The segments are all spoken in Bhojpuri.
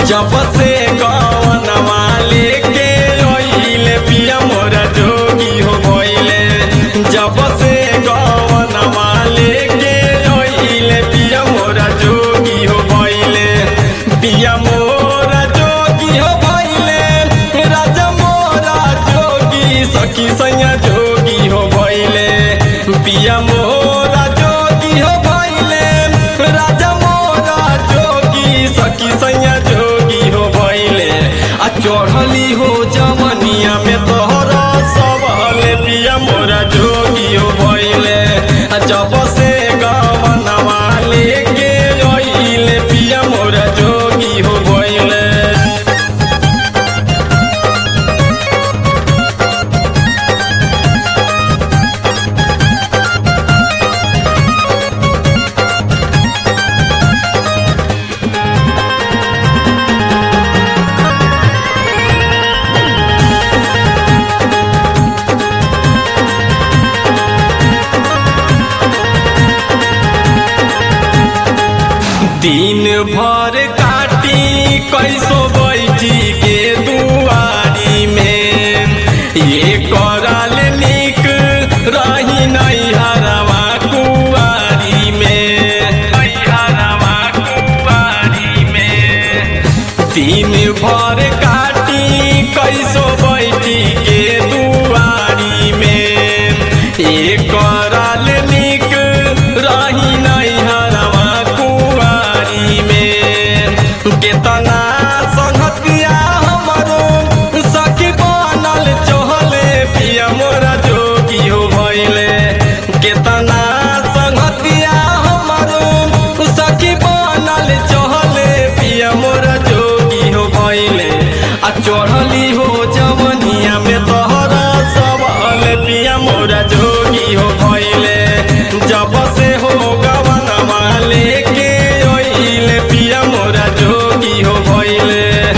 जब से गवनवा लेके ओइले पिया मोरा जोगी हो गइले जब से गवनवा लेके ओइले पिया मोरा जोगी हो गइले पिया मोरा जोगी हो गइले राजा मोरा जोगी सखी सैया जोगी हो गइले पिया मोरा जोगी हो गइले राजा मोरा जोगी सखी सैया जोगी हो गइले आ चढ़ली हो जवनिया में तोहरा सबले पिया मोरा जोगी हो गइले आ जब से गवनवा लेके अइले पिया मोरा जोगी हो गइले दिन भर काटी कैसो बैठी के दुआरी में ये कराल निक रही नहीं हरवा कुआरी में हरवा कुआरी में दिन भर काटी कैसो बैठी के दुआरी में एक कराल निक रही नहीं हरवा कुआरी में केतना संगतिया हमरो सखी बनल चहले पिया मोरा जोगी हो भइले केतना संगतिया हमरो सखी बनल चहले पिया मोरा जोगी हो भइले आ चढ़ली हो जवनिया में तोहरा सबल पिया मोरा जोगी हो भइले जब से हो गवनवा लेके ओइले पिया मोरा जोगी हो भइले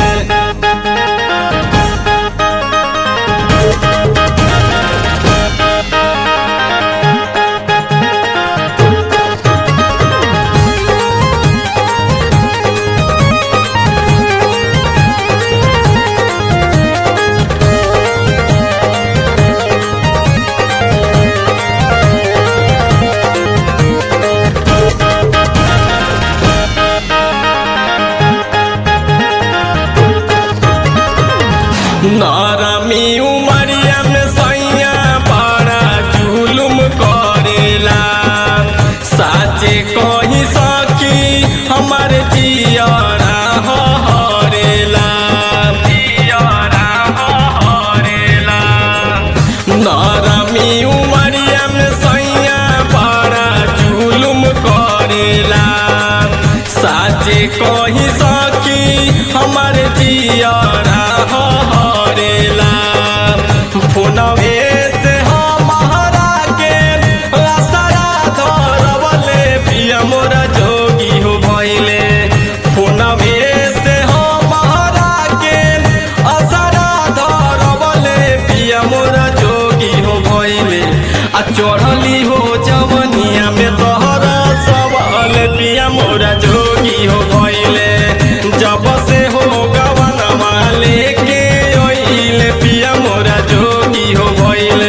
नरमी उमरिया में सैया बड़ा जुलुम करेला साचे कही सकी हमर जियरा हरेला जियरा हरेला नरमी उमरिया में सैया बड़ा जुलुम करेला साचे कही सकी हमर जियरा हरेला फोनवे से हमारा के असरा धरवले पिया मोरा जोगी हो भइले फोनवे से हमारा के असरा धरवले पिया मोरा जोगी हो भइले आ चढ़ली हो जवनिया में तोहरा सबल पिया मोरा जोगी हो भइले जब से हो गवनवा लेके ओइले पिया मोरा जोगी हो भइले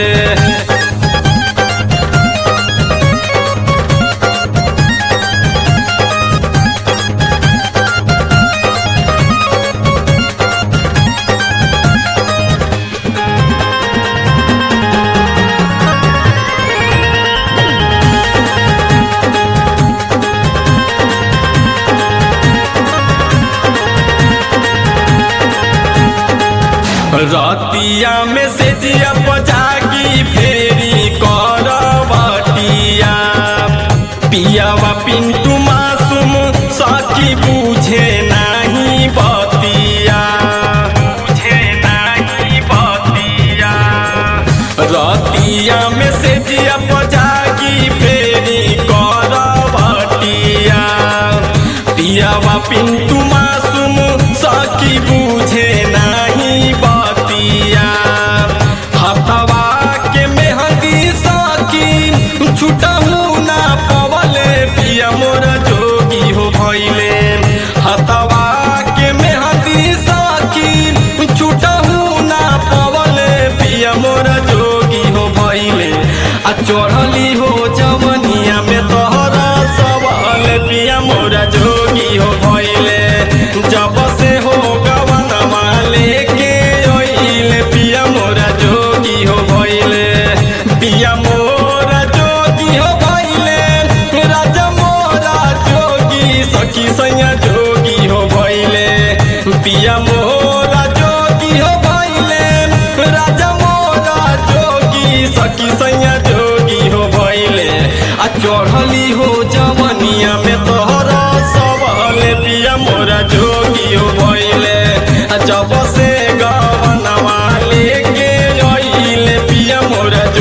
रतिया में से जिया जागी फेरी करवटिया पियावा पिंटू मासूम सखी बुझे नहीं बतिया बुझे नहीं बतिया रतिया में से जिया जागी फेरी करवटिया पियावा पिंटू मासूम सखी बुझे नहीं बतिया हथवा के मेहंदी सखी छुटहू ना पवले पिया मोर जोगी हो भइले हथवा के मेहंदी हो भइले जब से हो गवनवा लेके ओइले पिया मोरा जोगी हो भइले पिया मोरा जोगी हो भइले राजा मोरा जोगी सखी सैया जोगी हो भइले पिया मोरा जोगी हो भइले राजा मोरा जोगी सखी सैया जोगी हो भइले आ चढ़ली हो जवनिया में तोहरा सबले पिया मोरा जोगी हो भइले आ जब से गवनवा लेके अइले पिया मोरा